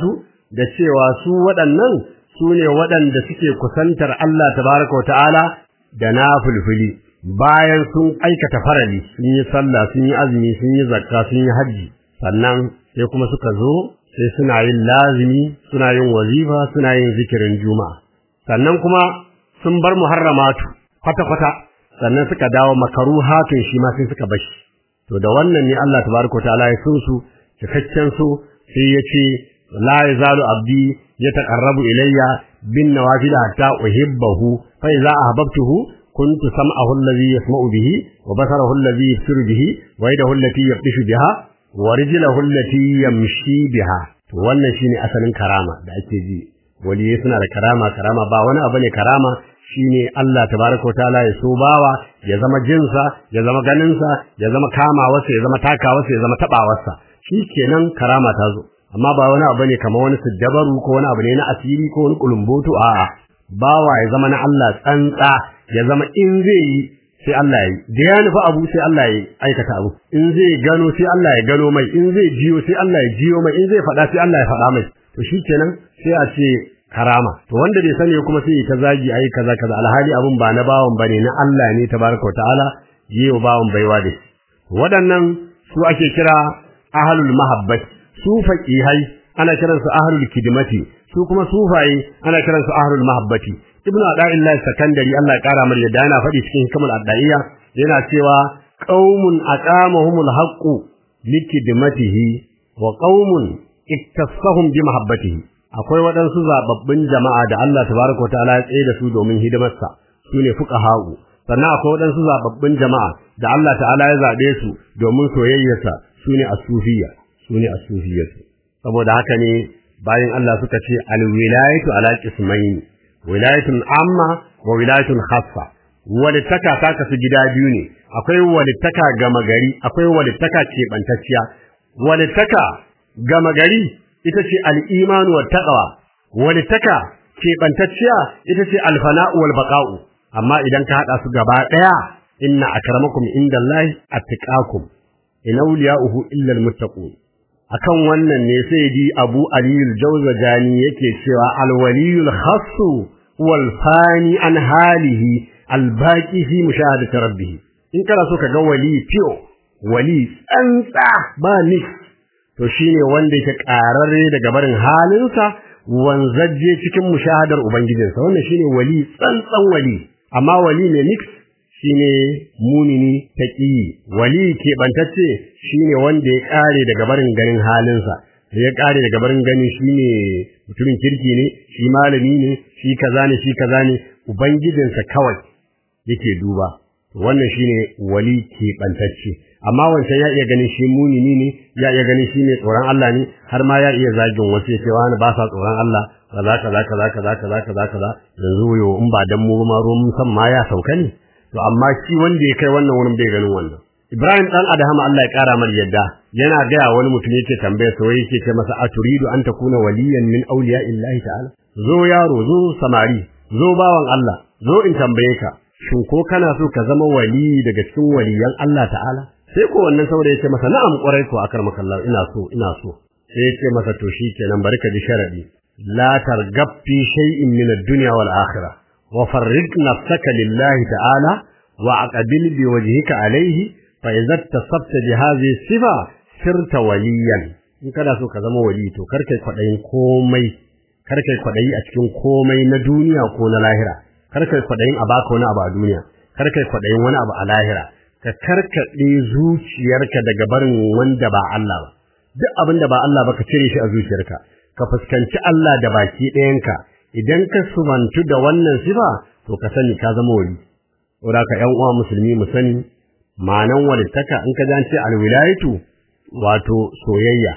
da cewa su waɗannan su ne waɗanda suke kusantar Allah tabaraka wa ta'ala da nafilfili bayan sun aikata farali sun yi sallah sun yi azumi sun yi zakka sun yi hajji sannan sai kuma suka zo sai suna yin lazimi suna yin wazifa suna yin zikirin juma'a sannan kuma sun bar muharramatu kwata-kwata sannan suka dawo makaruhatun shi ma sai suka bashi to da wannan ne Allah tabaraka ta'ala ya so su cikakken so sai ya ce la yazalu abdi yataqarrabu ilayya bin nawafil hatta uhibbahu fa idza ahbabtuhu كنت سمعه الذي يسمع به وبصره الذي يبصر به ويده التي يبطش بها ورجله التي يمشي بها wannan shine asalin karama da ake ji waliyai suna da karama karama ba wani abu ne karama shine Allah tabaraka taala ya so bawa ya zama jinsa ya zama ganinsa ya zama kamawarsa ya zama takawarsa ya zama tabawarsa shikenan karama ta zo amma ba wani abu ne kamar wani siddabaru ko wani abu ne na asiri ko wani kulumboto a'a bawa ya zama na Allah tsantsa ya zama in zai yi sai Allah ya yi da ya nufi abu sai Allah ya aikata abu in zai gano sai Allah ya gano mai in zai jiyo sai Allah ya jiyo mai in zai faɗa sai Allah ya faɗa mai to shikenan sai a ce karama to wanda bai sani kuma sai ta zagi ayi kaza kaza alhali abun ba na bawon bane na Allah ne tabaraka ta'ala yiwa bawon baiwa da shi waɗannan su ake kira ahlul mahabbat su faqihai ana kiransu ahlul kidmati su kuma sufaye ana kiransu ahlul mahabbati ibnu ada'illah sakandari Allah ya kara mar yadda yana faɗi cikin hikmul adaiya yana cewa qaumun aqamahumul haqqu likidmatihi wa qaumun iktasahum bi mahabbatihi akwai waɗansu zababbin jama'a da Allah tabaraka wa ta'ala ya tsaye da su domin hidimarsa su ne fuqaha'u sannan akwai waɗansu zababbin jama'a da Allah ta'ala ya zabe su domin soyayyarsa su ne as-sufiyya su ne as-sufiyyatu saboda haka ne bayan Allah suka ce al-wilayatu ala qismayn wilayatun amma wa wilayatun khassa walittaka ta kasu gida biyu ne akwai walittaka gama gari akwai walittaka keɓantacciya walittaka gama gari ita ce al-imanu wa taqwa walittaka keɓantacciya ita ce al-fana'u wal baqa'u amma idan ka hada su gaba daya inna akramakum indallahi attaqakum in awliya'uhu illa al-muttaqun akan wannan ne sai di Abu Aliyul Jawzajani yake cewa al-waliyul khassu wal fani an halihi al-baqi fi mushahadati rabbih in kana so ka ga wali fiyo wali tsantsa ba ni to shine wanda yake kararre daga barin halinsa wanzaje cikin mushahadar ubangijinsa wannan shine wali tsantsan wali amma wali ne mix shine munini taqi wali ke bantacce shine wanda ya kare daga barin ganin halinsa ya kare daga barin ganin shine mutumin kirki ne shi malami ne shi kaza ne shi kaza ne ubangijinsa kawai yake duba wannan shine wali ke bantacce amma wancan ya iya ganin shi munini ne ya iya ganin shi ne tsoron Allah ne har ma ya iya zagin wasu ya ce wani ba sa tsoron Allah kaza kaza kaza kaza kaza kaza kaza yanzu yo in ba dan mu ma ruwan san ma ya sauka ne to amma shi wanda ya kai wannan wurin bai ganin wannan Ibrahim dan Adham Allah ya kara mar yadda yana ga wani mutum yake tambaya sai yake ce masa aturidu an takuna waliyan min awliya illahi ta'ala zo yaro zo samari zo bawan Allah zo in tambaye ka shin ko kana so ka zama wali daga cikin waliyan Allah ta'ala sai ko wannan saboda yake masa na'am kwarai ko akar makallahu ina so ina so sai yake masa to shikenan bari ka ji sharadi la targab fi shay'in min ad-dunya wal akhirah wa farriq nafsaka lillahi ta'ala wa aqbil bi wajhika alayhi fa idza tasabta bi hadhihi sifa sirta waliyan in kana so ka zama wali to kar kai kwadayin komai kar kai kwadayi a cikin komai na duniya ko na lahira kar kai kwadayin a baka wani abu a duniya kar kai kwadayin wani abu a lahira ka karkade zuciyarka daga barin wanda ba Allah ba duk abin da ba Allah ba ka cire shi a zuciyarka ka fuskanci Allah da baki ɗayanka idan ka sumantu da wannan sifa to ka sani ka zama wali saboda ka ƴan uwa musulmi mu sani ma'anan walittaka in ka ji ce alwilayatu wato soyayya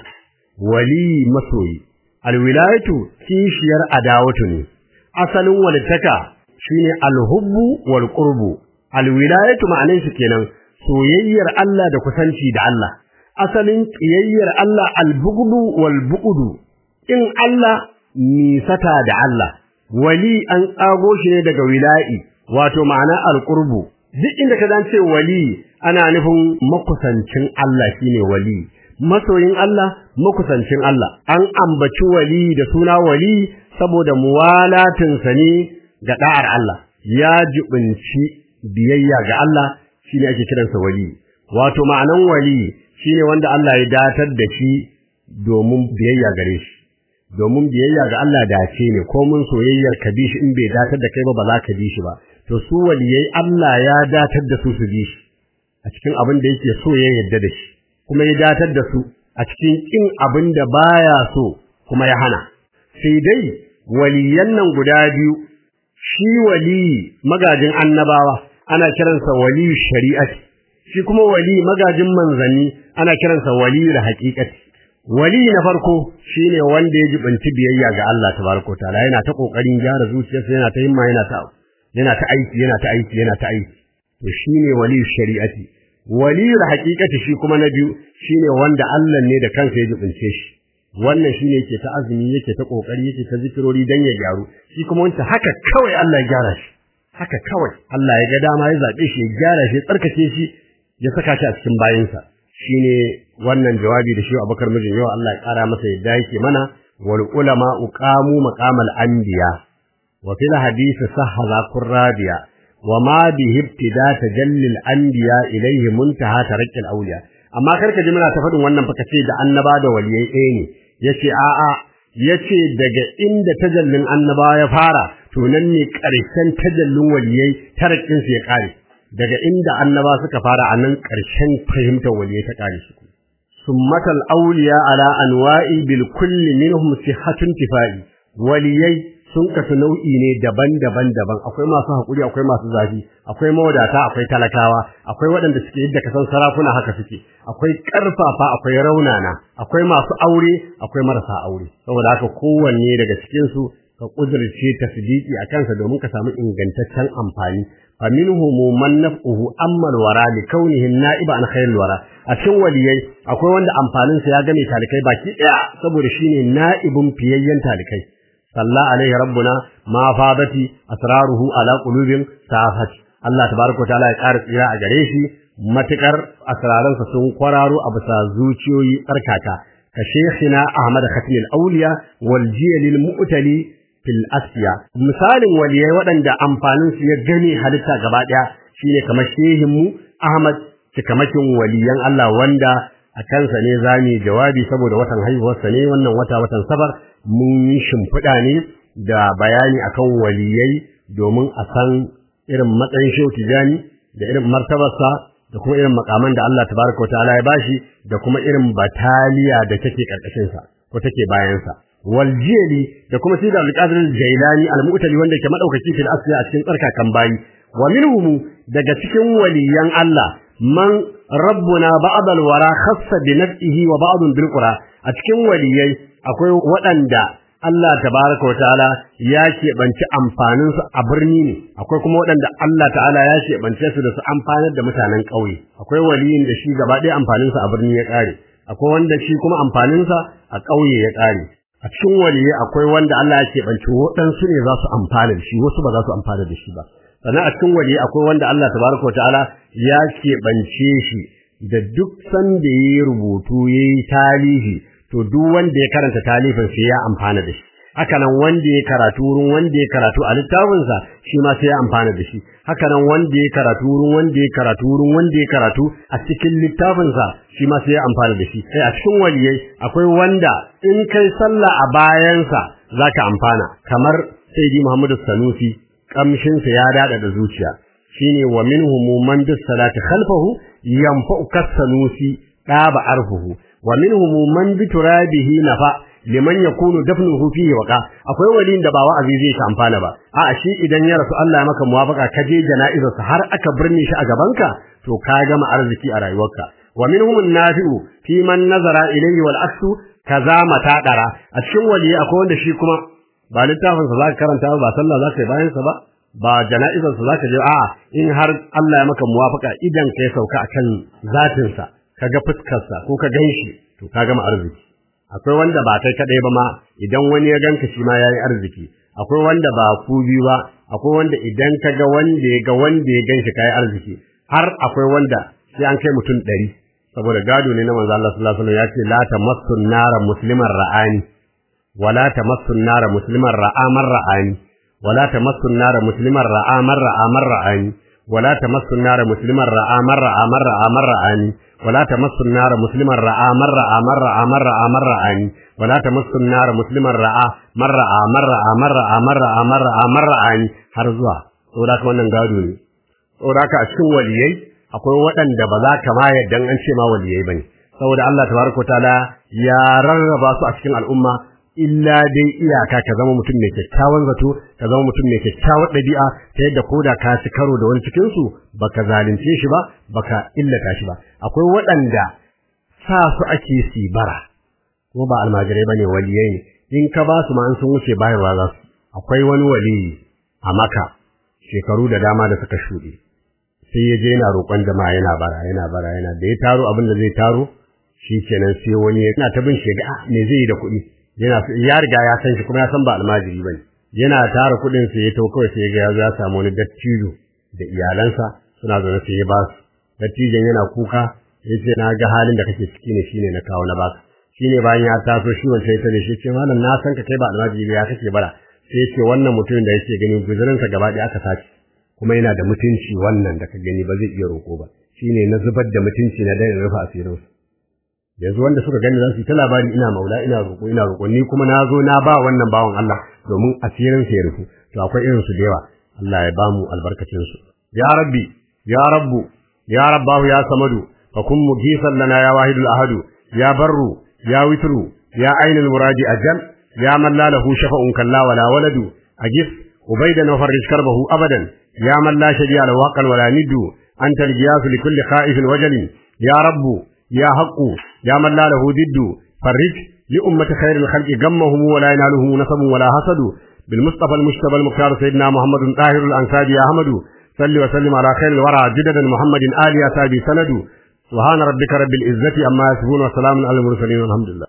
wali masoyi alwilayatu kishiyar adawatu ne asalin walittaka shine alhubbu wal qurbu alwilayatu ma'anar shi kenan soyayyar Allah da kusanci da Allah asalin kiyayyar Allah albughdu wal bu'du in Allah nisata da Allah wali an tsago shi ne daga wila'i wato ma'ana alqurbu duk inda ka zance wali ana nufin makusancin Allah shine wali masoyin Allah makusancin Allah an ambaci wali da suna wali saboda muwalatin sa ne ga da'ar Allah ya jibinci biyayya ga Allah shine ake kiransa wali wato ma'anan wali shine wanda Allah ya datar da shi domin biyayya gare shi domin biyayya ga Allah dace ne ko mun soyayyar ka bi shi in bai datar da kai ba ba za ka bi shi ba to su waliyai Allah ya datar da su su bi shi a cikin abin da yake so ya yarda da shi kuma ya datar da su a cikin kin abin da baya so kuma ya hana sai dai waliyan nan guda biyu shi wali magajin annabawa ana kiransa wali shari'ati shi kuma wali magajin manzanni ana kiransa wali da haqiqati wali na farko shine wanda ya jibinci biyayya ga Allah tabaraka taala yana ta kokarin gyara zuciyarsa yana ta himma yana ta yana ta aiki yana ta aiki yana ta aiki to shine wali shari'ati wali da haqiqati shi kuma na biyu shine wanda Allah ne da kansa ya jibince shi wannan shine yake ta azumi yake ta kokari yake ta zikirori dan ya gyaru shi kuma wanda haka kawai Allah ya gyara shi haka kawai Allah ya ga dama ya zabe shi ya gyara shi ya tsarkake shi ya saka shi a cikin bayinsa shine wannan jawabi da shi Abubakar mijin yau Allah ya kara masa yadda yake mana wal ulama uqamu maqamal anbiya wa fil hadith sahha qurrabiya wa ma bihi ibtida tajalli al anbiya ilayhi muntaha tarakki al awliya amma karka ji muna ta faɗin wannan fa kace da annaba da waliyai ɗaya ne yace a'a yace daga inda tajallin annaba ya fara to nan ne ƙarshen tajallin waliyai tarakkin su ya kare daga inda annaba suka fara a nan ƙarshen fahimtar waliyai ta kare su summatal awliya ala anwa'i bil kulli minhum sihhatun tifai waliyai sun kasu nau'i ne daban-daban daban akwai masu hakuri akwai masu zafi akwai mawadata akwai talakawa akwai waɗanda suke yadda kasan sarakuna haka suke akwai ƙarfafa akwai raunana akwai masu aure akwai marasa aure saboda haka kowanne daga cikin su ka kudirce tasdiki a kansa domin ka samu ingantaccen amfani fa minhum man naf'uhu amma alwara li kaunihi na'iba an khairil wara a cikin waliyai akwai wanda amfanin sa ya game talikai baki daya saboda shine na'ibun fiyayyen talikai salla alaihi rabbuna ma fadati asraruhu ala qulubin safat Allah tabaraka taala ya ƙara tsira a gare shi matukar asraransa sun kwararo a bisa zuciyoyi tsarkaka ka shekina Ahmad Khatim al-Awliya wal jiyal al-mu'tali fil asfiya misalin waliyai waɗanda amfanin su ya gane halitta gaba ɗaya shine kamar shehin mu Ahmad cikamakin waliyan Allah wanda a kansa ne zamu jawabi saboda watan haihuwarsa ne wannan wata watan safar mun yi shimfiɗa ne da bayani akan waliyai domin a san irin matsayin shehu tijani da irin martabarsa da kuma irin makaman da Allah tabaraka ta'ala ya bashi da kuma irin bataliya da take karkashin sa ko take bayan sa wal jili da kuma sida al-qadir al-jailani al-mu'tali wanda ke madaukaki fil asli a cikin tsarkakan bayi wa minhum daga cikin waliyan Allah man rabbuna ba'd al-wara khassa bi nafsihi wa ba'd bil qura a cikin waliyai akwai waɗanda Allah tabaraka wa ta'ala ya keɓanci amfaninsu a birni ne akwai kuma waɗanda Allah ta'ala ya keɓance su da su amfanar da mutanen ƙauye akwai waliyin da shi gaba ɗaya amfaninsa a birni ya ƙare akwai wanda shi kuma amfaninsa a ƙauye ya ƙare a cikin waliyai akwai wanda Allah ya keɓanci waɗansu ne za su amfana da shi wasu ba za su amfana da shi ba sannan a cikin waliyai akwai wanda Allah tabaraka wa ta'ala ya keɓance shi da duk sanda ya yi rubutu ya yi talihi to duk wanda ya karanta talifin sai ya amfana da shi haka nan wanda ya karatu wurin wanda ya karatu a littafinsa shi ma sai ya amfana da shi haka nan wanda ya karatu wurin wanda ya karatu wurin wanda ya karatu a cikin littafinsa shi ma sai ya amfana da shi sai a cikin waliyai akwai wanda in kai sallah a bayansa zaka amfana kamar sayyidi Muhammadu Sanusi kamshinsa ya dada da zuciya shine wa minhum man bis salati khalfahu yanfa'u kasanusi daba arfuhu wa minhum man bi turabihi nafa liman yakunu dafnuhu fihi waqa akwai walin da ba wa'azi zai ka amfana ba a shi idan ya rasu Allah ya maka muwafaka ka je jana'izarsa har aka birne shi a gabanka to ka gama arziki a rayuwarka wa minhum an-nafi'u fi man nazara ilayhi wal aksu kaza matadara a cikin wali akwai wanda shi kuma ba littafin sa zaka karanta ba sallah zaka yi bayan sa ba ba jana'izar sa zaka je a in har Allah ya maka muwafaka idan kai sauka akan zatin sa kaga fuskar sa ko ka ganshi to ka gama arziki akwai wanda ba kai kadai ba ma idan wani ya ganka shi ma yayi arziki akwai wanda ba ku biyu ba akwai wanda idan ka ga wanda ya ga wanda ya ganshi kai arziki har akwai wanda sai an kai mutum ɗari saboda gado ne na manzo Allah sallallahu alaihi wasallam ya ce la tamassu nara musliman ra'ani wala tamassu nara musliman ra'a man ra'ani wala tamassu nara musliman ra'a man ra'a man ra'ani wala tamassu nara musliman ra'a man ra'a man ra'a man ra'ani wala tamassu nara musliman ra'a man ra'a man ra'a man ra'a man ra'ani wala tamassu nara musliman ra'a man ra'a man ra'a man ra'a man ra'a man ra'a man ra'ani har zuwa saboda haka wannan gado ne saboda haka a cikin waliyai akwai waɗanda ba za ka ma yadda an ce ma waliyai bane saboda Allah tabaraka taala ya rarraba su a cikin al'umma illa dai iyaka ka zama mutum mai kyakkyawan zato ka zama mutum mai kyakkyawar ɗabi'a ta yadda koda ka ci karo da wani cikin su baka zalunce shi ba baka illata shi ba akwai waɗanda sa su ake sibara ko ba almajirai bane waliyai ne in ka ba su ma an sun wuce bayarwa za su akwai wani waliyi a maka shekaru da dama da suka shuɗe sai ya je yana roƙon jama'a yana bara yana bara yana da ya taro abin da zai taro shi kenan sai wani yana ta bin shi ga me zai yi da kuɗi yana ya riga ya san shi kuma ya san ba almajiri bane yana tara kuɗin sai ya to kawai sai ya ga ya samu wani dattijo da iyalansa suna zaune sai ya ba su dattijon yana kuka ya ce na ga halin da kake ciki ne shine na kawo na baka shine bayan ya taso shi wancan ita ne shi ce malam na san ka kai ba almajiri ya kake bara sai ya ce wannan mutumin da yake gani guzurinsa gaba ɗaya aka sace kuma yana da mutunci wannan da ka gani ba zai iya roƙo ba shine na zubar da mutunci na dai rufa asirin su yanzu wanda suka gani za su yi ta labari ina maula ina roƙo ina roƙo ni kuma na zo na ba wannan bawan Allah domin asirin sa ya rufu to akwai irin su da yawa Allah ya ba mu albarkacin su ya rabbi ya rabbu ya rabbahu ya samadu fa kun mugisan lana ya wahidul ahadu ya barru ya witru ya ainul muradi ajal ya man la lahu shafa'un kalla wala waladu ajis ubaidan wa farrij karbahu abadan يا من لا شريك له واقا ولا ند أنت الجياس لكل خائف وجل يا رب يا حق يا من لا له ضد فرج لأمة خير الخلق غمهم ولا ينالهم نصب ولا حسد بالمصطفى المجتبى المختار سيدنا محمد طاهر الأنصار يا أحمد صل وسلم على خير الورى جددا محمد آل يا سابي سند سبحان ربك رب العزة أما يصفون وسلام على المرسلين والحمد لله